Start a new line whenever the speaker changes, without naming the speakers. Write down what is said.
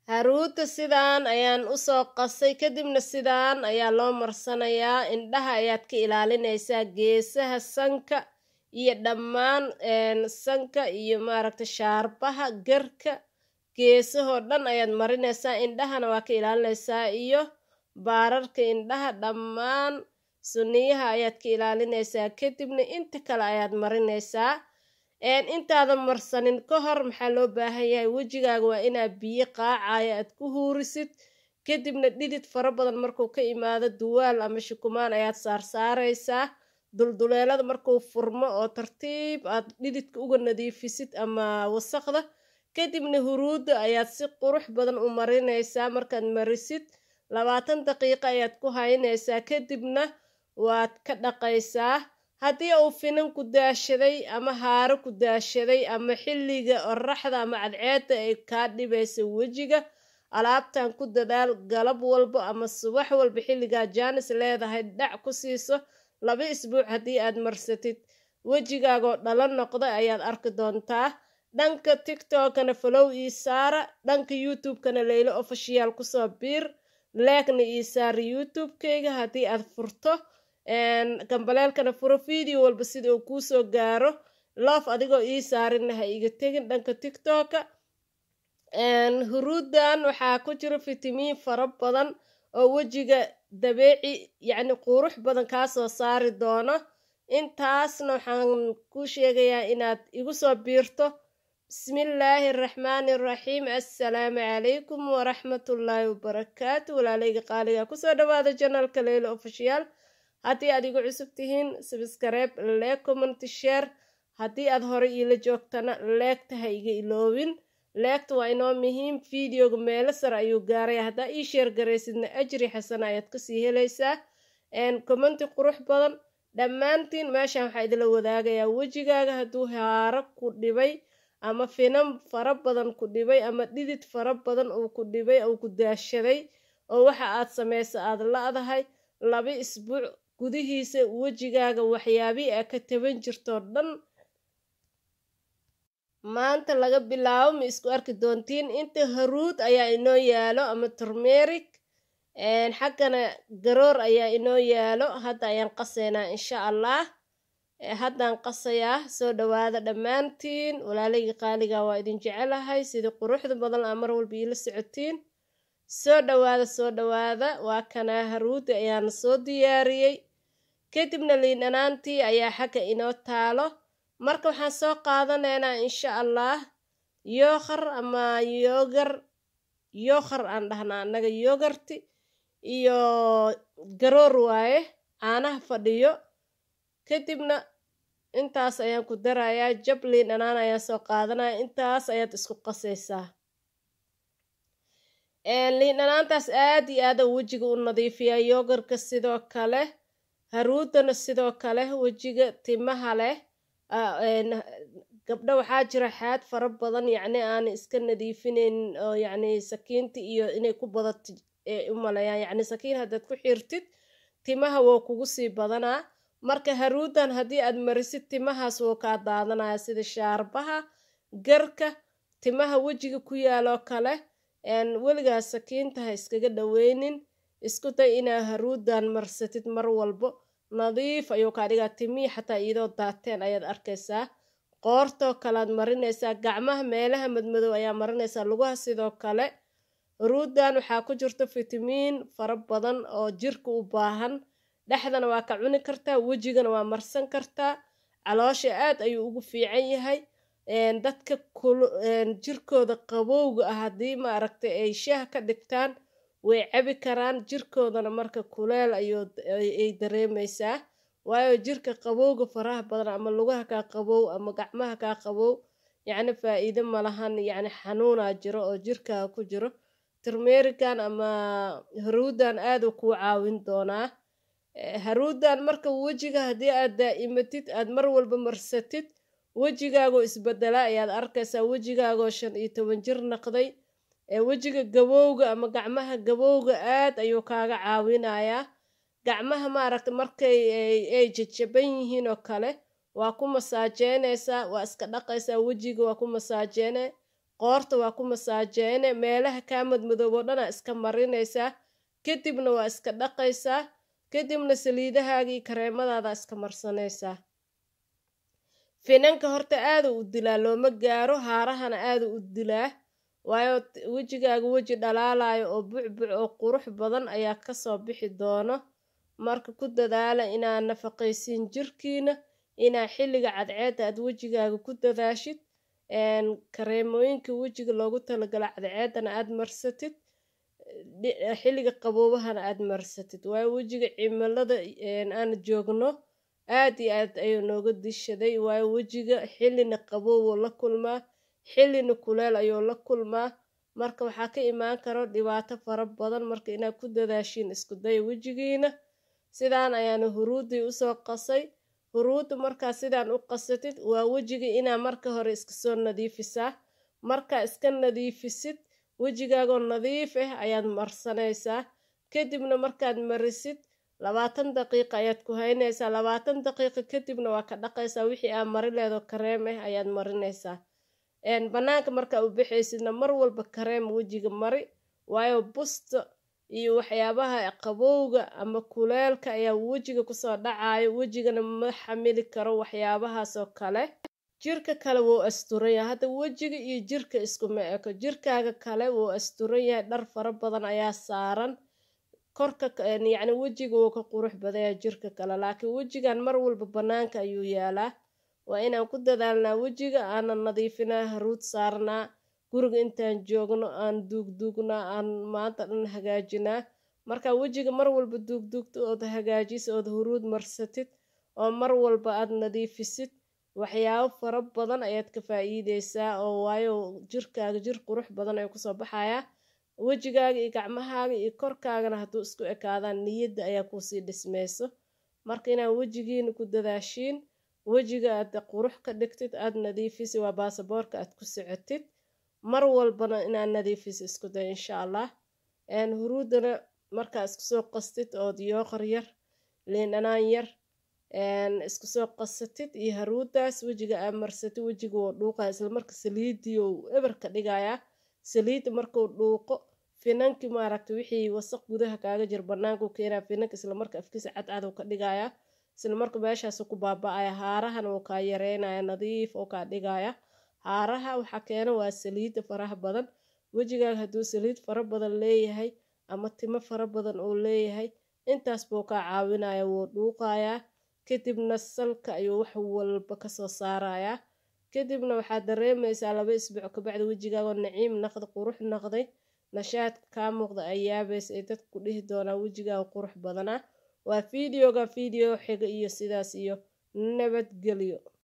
haruudda sidaan ayaan usoo qasay kadibna sidaan ayaa loo marsanayaa indhaha ayaad ka ilaalinaysaa geesaha sanka iyo dhammaan sanka iyo maaragta shaarbaha garka geesahoo dhan ayaad marinaysaa indhahana waa ka ilaalinaysaa iyo baararka indhaha dhammaan suniyaha ayaad ka ilaalinaysaa kadibna inta kale ayaad marinaysaa intaadan marsanin ka hor maxaa loo baahan yahay wejigaaga waa inaad biyo qaacaya aad ku huurisid kadibna dhidid fara badan markuu ka imaado duwaal ama shukumaan ayaad saarsaaraysaa dulduleelada markuu furmo oo tartiib aad dhididka uga nadiifisid ama wasaqda kadibna huruudda ayaad si qurux badan u marinaysaa markaad marisid labaatan daqiiqo ayaad ku haynaysaa kadibna waad ka dhaqaysaa haddii uu finan ku daashaday ama haaro ku daashaday ama xilliga oraxda ama cadceedda ay kaa dhibaysa wejiga alaabtan ku dadaal galab walbo ama subax walba xilligaa jaanis leedahay dhac ku siiso laba isbuuc haddii aad marsatid wejigaagoo dhalo noqda ayaad arki doontaa dhanka tiktokana falow ii saara dhanka youtube-kana leylo ofishiyaal kusoo biir leegna ii saara youtube-kayga haddii aad furto gambaleelkana furo video walba sida uu kuusoo gaaro loof adigoo ii saarinna ha iga tegin dhanka tiktoka huruuddan waxaa ku jiro fitamiin fara badan oo wejiga dabeeci yacni qurux badan kaasoo saari doono intaasna waxaan ku sheegayaa inaad igu soo biirto bismillaahi araxmaani araxiim assalaamu calaykum waraxmatullaahi wabarakaatu walaalayga qaaliga kusoo dhawaada janalka leylo ofishiyaal haddii aad igu cusub tihiin sabskareeb leeg commenty share haddii aad horey iila joogtana leegta ha iga iloobin leegta waa inoo muhiim videoga meelo sare ayuu gaaray haddaa ii sheer garaysidna ajri xasana ayaad kasii helaysaa commenty qurux badan dhammaantiin meeshan waxaa idila wadaagayaa wejigaaga hadduu haaro ku dhibay ama finan fara badan ku dhibay ama dhidid fara badan uu ku dhibay uu ku daashaday oo waxa aad samaysa aad la-dahay laba isbuuc gudihiisa wejigaaga waxyaabihii aa ka taban jirtoo dhan maanta laga bilaabo ma isku arki doontiin inta haruud ayaa inoo yaalo ama turmeric xaggana garoor ayaa inoo yaalo hadda ayaan qasaynaa insha allah haddaan qasayaa soo dhawaada dhammaantiin walaalayga qaaliga waa idin jecelahay sidii quruxda badan aa mar walba iila socotiin soo dhawaada soo dhawaada waa kanaa haruudi ayaana soo diyaariyey kadibna liindhanaantii ayaa xagga inoo taalo marka waxaan soo qaadanaynaa insha allah yookhar ama yoogar yookhar aan dhahnaa annaga yoogarti iyo garoor waaye caanaha fadhiyo kadibna intaas ayaan ku darayaa jab liindhanaan ayaan soo qaadanaya intaas ayaad isku qasaysaa liindhanaantaas aad iyo aada wejiga u nadiifiyaa yoogarka sidoo kale haruudana sidoo kale wejiga timaha leh gabdho waxaa jira xaad fara badan yacni aan iska nadiifinayn oo yacni sakiinta iyo inay ku badato u maleeyaan yacni sakiin haddaad ku xirtid timaha woo kugu sii badanaa marka haruudan haddii aad marisid timahaas woo kaa daadanaya sida shaarbaha garka timaha wejiga ku yaaloo kale weligaas sakiinta ha iskaga dhaweynin isku day inaa haruudan marsatid mar walbo nadiif ayuu kaa dhigaa timihii xataa iyadoo daateen ayaad arkaysaa qoortoo kalead marinaysaa gacmaha meelaha madmadow ayaa marinaysaa lugaha sidoo kale haruudan waxaa ku jirta fitamiin fara badan oo jirka u baahan dhexdana waa ka cuni kartaa wejigana waa marsan kartaa caloosha aad ayuu ugu fiican yahay dadka jirkooda qabowga ah haddii ma aragtay ay shaah ka dhigtaan way cabi karaan jirkoodana marka kuleel ayay dareemaysaa waayo jirka qabowga faraha badan ama lugaha kaa qabow ama gacmaha kaa qabow yacni faa-iido malahan yacni xanuunaa jiro oo jirkaa ku jiro turmerican ama haruudan aaduu kuu caawin doonaa haruudan marka wejiga haddii aad daa'imatid aad mar walba marsatid wejigaagoo isbedela ayaad arkaysaa wejigaagoo shan iyo toban jir naqday wejiga gabowga ama gacmaha gabowga aad ayuu kaaga caawinayaa gacmaha maaragta markay ay jajaban yihiin oo kale waa ku masaajeynaysaa waa iska dhaqaysaa wejiga waa ku masaajeene qoorta waa ku masaajeyne meelaha kaa madmadoobo dhanaa iska marinaysaa kadibna waa iska dhaqaysaa kadibna saliidahaagii kareemadaada iska marsanaysaa finanka horta aada u dilaa looma gaaro haarahana aada u dilaa waayo wejigaaga weji dhalaalayo oo bucbuc oo qurux badan ayaa kasoo bixi doono marka ku dadaala inaa nafaqaysiin jirkiina inaa xilliga cadceedda aad wejigaaga ku dadaashid kareemooyinka wejiga loogu talagalo cadceeddana aad marsatid xilliga qaboobahana aad marsatid waayo wejiga cimilada aan joogno aad iyo aad ayuu nooga dishaday waayo wejiga xillina qaboobuu la kulmaa xillina kuleel ayuu la kulmaa marka waxaa ka imaan karo dhibaato fara badan marka inaad ku dadaashiin isku daya wejigiina sidaan ayaana huruudii usoo qasay huruudda markaa sidaan u qasatid waa wejiga inaa marka hore iska soo nadiifisaa markaa iska nadiifisid wejigaagoo nadiif ah ayaad marsanaysaa kadibna markaad marisid labaatan daqiiqa ayaad ku haynaysaa labaatan daqiiqa kadibna waa ka dhaqaysaa wixii aa mari leedo kareem ah ayaad marinaysaa bannaanka markaa u baxaysidna mar walba kareem wejiga mari waayo busta iyo waxyaabaha qabowga ama kuleelka ayaa wejiga kusoo dhacayo wejigana ma xamili karo waxyaabahaasoo kale jirka kale wuu asturan yahay hadda wejiga iyo jirka iskuma eko jirkaaga kale wuu asturan yahay dhar fara badan ayaa saaran korka yacni wejiga wuu ka qurux badaya jirka kale laakiin wejigan mar walba bannaanka ayuu yaalaa waa inaan ku dadaalnaa wejiga aanan nadiifinaa haruud saarnaa guriga intaan joogno aan duugduugnaa aan maanta dhan hagaajinaa marka wejiga mar walba duugduugta ood hagaajisa ood huruud marsatid oo mar walba aad nadiifisid waxyaabo fara badan ayaad ka faa-iideysaa oo waayo jirkaaga jir qurux badan ay kusoo baxayaa wejigaaga iyo gacmahaaga iyo korkaagana hadduu isku ekaadaan niyadda ayaa kuusii dhismayso marka inaad wejigiina ku dadaashiin wejiga aad qurux ka dhigtid aad nadiifisi waa baasaboorka aad ku socotid mar walbana inaad nadiifisi isku day insha allah huruudana markaa isku soo qastid ood yooqar yar liin dhanaan yar isku soo qasatid iyo haruudaas wejiga aa marsatid wejiga wuu dhuuqaya islamarka saliidii ou eber ka dhigayaa saliidda markuu dhuuqo finankii maaragta wixii wasaq gudaha kaaga jir banaanku keenaa finanka islamarka afkiisa cadcad ka dhigayaa islamarka meeshaasu ku baaba-aya haarahana wuu kaa yareynaya nadiif oo kaa dhigaya haaraha waxaa keena waa saliidda faraha badan wejigaaga hadduu saliid fara badan leeyahay ama timo fara badan uu leeyahay intaas buu kaa caawinaya wuu dhuuqayaa kadibna salka ayuu wax walba kasoo saarayaa kadibna waxaad dareemaysaa laba isbuuc kabacdi wejigaagoo naciim naqda qurux naqday nashaadka kaa muuqda ay yaabaysa ay dadka ku dhihi doonaa wejigaaga qurux badanaa waa fideoga video xiga iyo sidaas iyo nabadgelyo